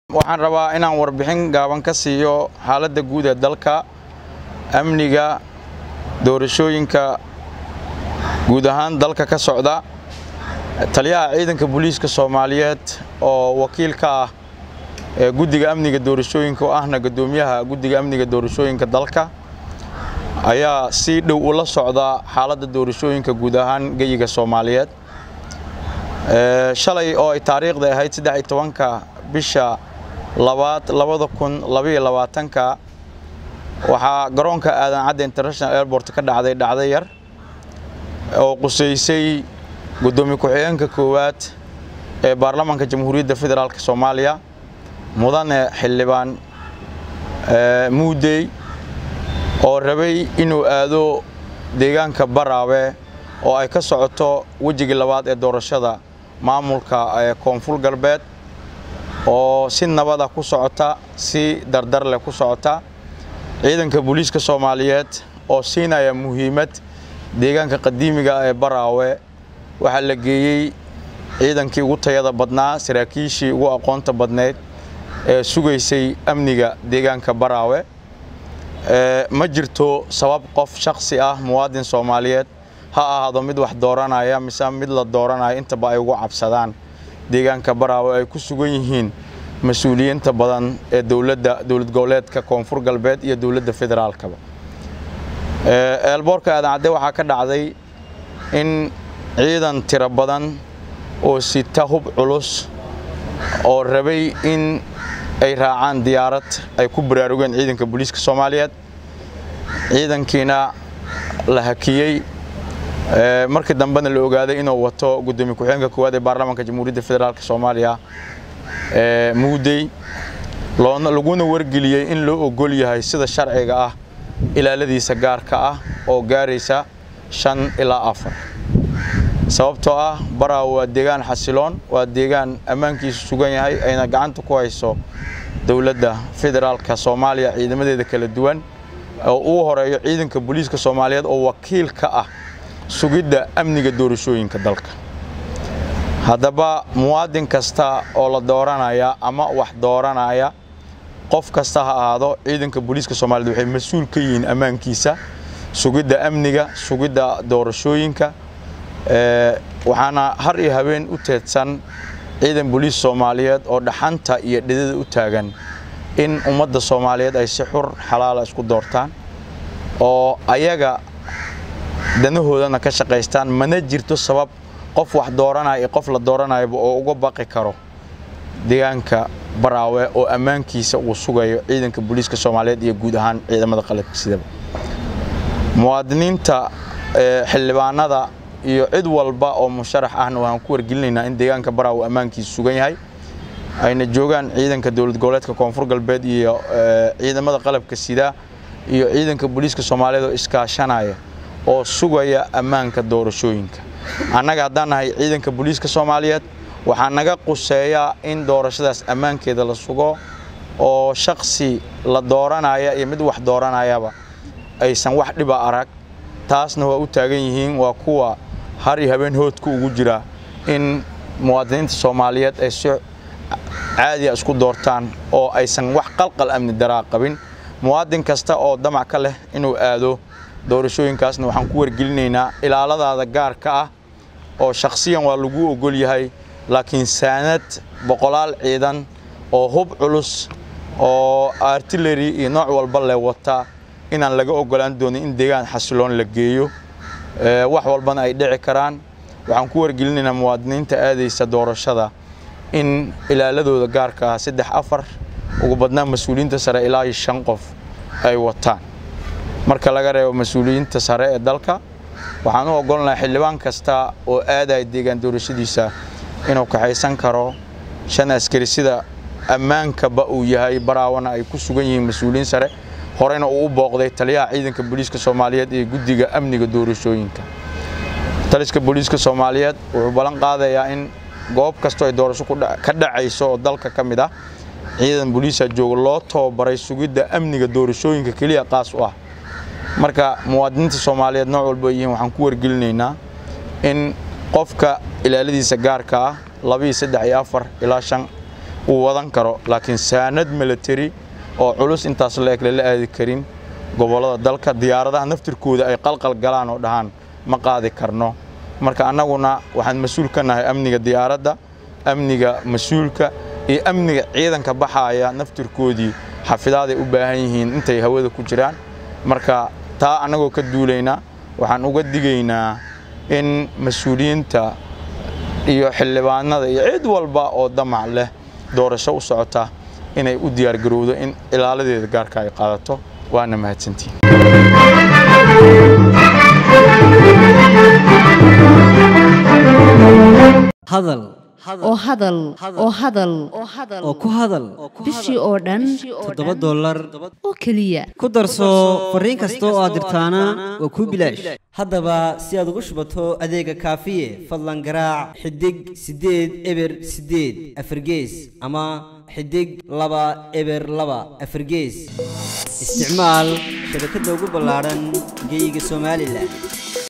waxaan rabaa inaan warbixin gaaban ka siiyo xaaladda guud ee dalka amniga doorashooyinka guud ahaan dalka ka socda taliyaha ciidanka booliiska soomaaliyeed oo wakiil ka ah ee guddiga amniga doorashooyinka oo ahna guddoomiyaha guddiga amniga doorashooyinka dalka ayaa si dhow ula socda xaaladda doorashooyinka guud ahaan geyiga soomaaliyeed shalay oo ay taariikhda ahayd saddex iyo tobanka bisha labaad labada kun labaiyo labaatanka waxaa garoonka aadan cadde international airport ka dhacday dhacdo yar oo qusaysay guddoomiye ku-xigeenka koowaad ee baarlamaanka jamhuuriyadda federaalk soomaaliya mudane xildhibaan muudey oo rabay inuu aado deegaanka baraawe oo ay ka socoto wejigii labaad ee doorashada maamulka ee koonfur galbeed oo si nabada ku socota si dardar leh ku socota ciidanka booliiska soomaaliyeed oo siinaya muhiimad deegaanka qadiimiga ee baraawe waxaa la geeyey ciidankii ugu tayada badnaa saraakiishii ugu aqoonta badnayd ee sugaysay amniga deegaanka baraawe ma jirto sabab qof shaksi ah muwaadin soomaaliyeed ha ahaado mid wax dooranaya mise mid la dooranaya intaba ay ugu cabsadaan deegaanka baraawe ay ku sugan yihiin mas-uuliyiinta badan ee dowladda dowlad goboleedka koonfur galbeed iyo dowladda federaalkaba eelboorka aadan cadde waxaa ka dhacday in ciidan tiro badan oo sita hub culus oo rabay in ay raacaan diyaarad ay ku baraarugeen ciidanka booliiska soomaaliyeed ciidankiina la hakiyey markii dambena la ogaaday inuu wato guddoomiye ku-xigeenka koowaad ee baarlamaanka jamhuuriyadda federaalk soomaaliya muudey laguna wargeliyey in loo ogol yahay sida sharciga ah ilaaladiisa gaarka ah oo gaaraysa shan ilaa afar sababtoo ah baraawe waa deegaan xasiloon waa deegaan ammaankiisu sugan yahay ayna gacanta ku hayso dowladda federaalka soomaaliya ciidamadeeda kala duwan oo uu horeeyo ciidanka booliiska soomaaliyeed oo wakiil ka ah sugidda amniga doorashooyinka dalka haddaba muwaadin kasta oo la dooranaya ama wax dooranaya qof kasta ha ahaado ciidanka booliiska soomaaliyeed waxay mas-uul ka yihiin ammaankiisa sugidda amniga sugidda doorashooyinka waxaana har iyo habeen u teedsan ciidan booliis soomaaliyeed oo dhaxanta iyo dhidada u taagan in ummadda soomaaliyeed ay si xur xalaala isku doortaan oo ayaga danahoodana ka shaqaystaan mana jirto sabab qof wax dooranaya iyo qof la dooranayaba oo uga baqi karo deegaanka baraawe oo ammaankiisa uu sugayo ciidanka booliiska soomaaliyeed iyo guud ahaan ciidamada qalabka sidaba muwaadiniinta xildhibaanada iyo cid walba oo musharax ahna waxaan ku wargelinaynaa in deegaanka baraawe ammaankiisa sugan yahay ayna joogaan ciidanka dowlad goboleedka koonfur galbeed iyo ciidamada qalabka sida iyo ciidanka booliiska soomaaliyeed oo iskaashanaya oo sugaya ammaanka doorashooyinka annaga haddaan nahay ciidanka booliiska soomaaliyeed waxaa naga quseeyaa in doorashadaas ammaankeeda la sugo oo shaksi la dooranaya iyo mid wax dooranayaba aysan wax dhiba arag taasna waa u taagan yihiin waa kuwa har iyo habeen hoodka ugu jira in muwaadiniinta soomaaliyeed ay si caadiya isku doortaan oo aysan wax qalqal amni daraa qabin muwaadin kasta oo damac ka leh inuu aado doorashooyinkaasna waxaan ku wargelinaynaa ilaaladaada gaarka ah oo shakhsiyan waa lagu ogol yahay laakiin saanad boqolaal ciidan oo hub culus oo artillery iyo nooc walba leh wata inaan laga ogolaan doonin in deegaan xasiloon la geeyo wax walbana ay dhici karaan waxaan ku wargelinaynaa muwaadiniinta aadaysa doorashada in ilaaladooda gaarka ah saddex afar ugu badnaan mas-uuliyiinta sare ilaa iyo shan qof ay wataan marka laga reebo mas-uuliyiinta sare ee dalka waxaan u ogolnahay xildhibaan kasta oo aadaya deegaan doorashadiisa inuu kaxaysan karo shan askari sida ammaankaba uu yahay baraawana ay ku sugan yihiin mas-uuliyiin sare horeyna uu u booqday taliyaha ciidanka booliiska soomaaliyeed ee guddiga amniga doorashooyinka taliska booliiska soomaaliyeed wuxuu ballan qaadayaa in goob kastoo ay doorasho ka dhacayso oo dalka ka mid ah ciidan booliisa jooga loo tababaray sugidda amniga doorashooyinka keliya qaas u ah marka muwaadiniinta soomaaliyeed nooc walba ay yihiin waxaan ku wargelinaynaa in qofka ilaaladiisa gaarka ah laba iyo saddex iyo afar ilaa shan uu wadan karo laakiin saanad military oo culus intaas la eg lala aadi karin gobollada dalka diyaaradaha naftirkooda ay qalqal galaan oo dhahaan ma qaadi karno marka annaguna waxaan mas-uul ka nahay amniga diyaaradda amniga mas-uulka iyo amniga ciidanka baxaaya naftirkoodii xafidaaday u baahan yihiin intay hawada ku jiraan marka taa annagoo ka duulaynaa waxaan uga digaynaa in mas-uuliyiinta iyo xildhibaanada iyo cid walba oo damac leh doorasho u socota inay u diyaargarowdo in ilaaladeeda gaarka ay qaadato waana mahadsantiin hadal oo hadal oo hadal oo ku hadal bishii oo dhan toddoba dollar oo keliya ku darso fariin kasta oo aad dirtaana waa kuu bilaash haddaba si aad ugu shubato adeega kaafiye fadlan garaac xidig siddeed eber siddeed afargees ama xidig laba eber laba afargees isticmaal shabakadda ugu ballaadhan geyga somalilan